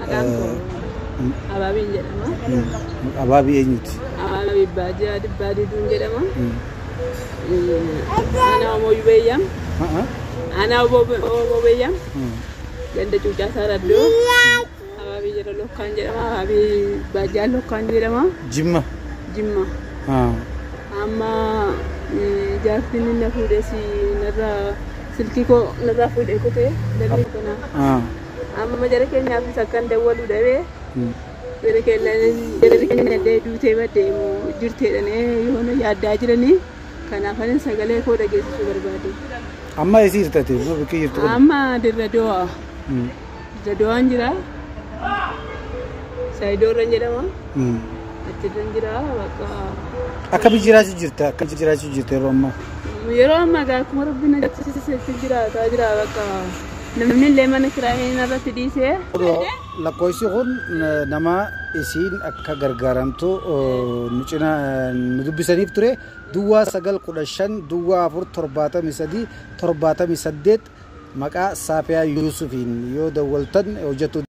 Maqaan koo Abaabiin jedhama. Abaabii eenyuti? Abaabii Baajaa Dibbaa Diduun jedhama. Ana Omoo Yubeeyyam. Ana Omoo Beeyyam. Ganda Cuucaasaa Raddoo. Abaabii jedha Lokkaan jedhama. Abaabii Baajaa Lokkaan jedhama. Jimma. Jimma. Amma jaartiin inni na fuudhee si narraa silkii koo narraa fuudhee kutee dalli kanaa. Amma jara keenyaafis akkan dawwalu dhabee. Jara keenya illee duutee baddeemu jirteedhanii yoona yaaddaa jiranii kanaaf anin sagalee koo dhageessisuu barbaade. Amma eessi hirtate? Bakki jirtu kun? Amma dirra do'a. Dirra do'aan jira. Saayidoorra jedhama. Achirra jira bakka. Akkamitti jiraachuu jirta? Akkamitti jiraachuu jirta yeroo ammaa? Yeroo ammaa gaa akkuma rabbiin agarsiisetti jiraataa jira bakka. Namni illee mana kiraayee irratti dhiisee. Lakkoofsi kun nama isiin akka gargaaramtu nu cina nu dubbisaniif ture duwwaa sagal kudha shan duwwaa afur torbaatamii sadii torbaatamii saddeet maqaa Saafiyaa Yuusufiin yoo dawwaltan hojjetu.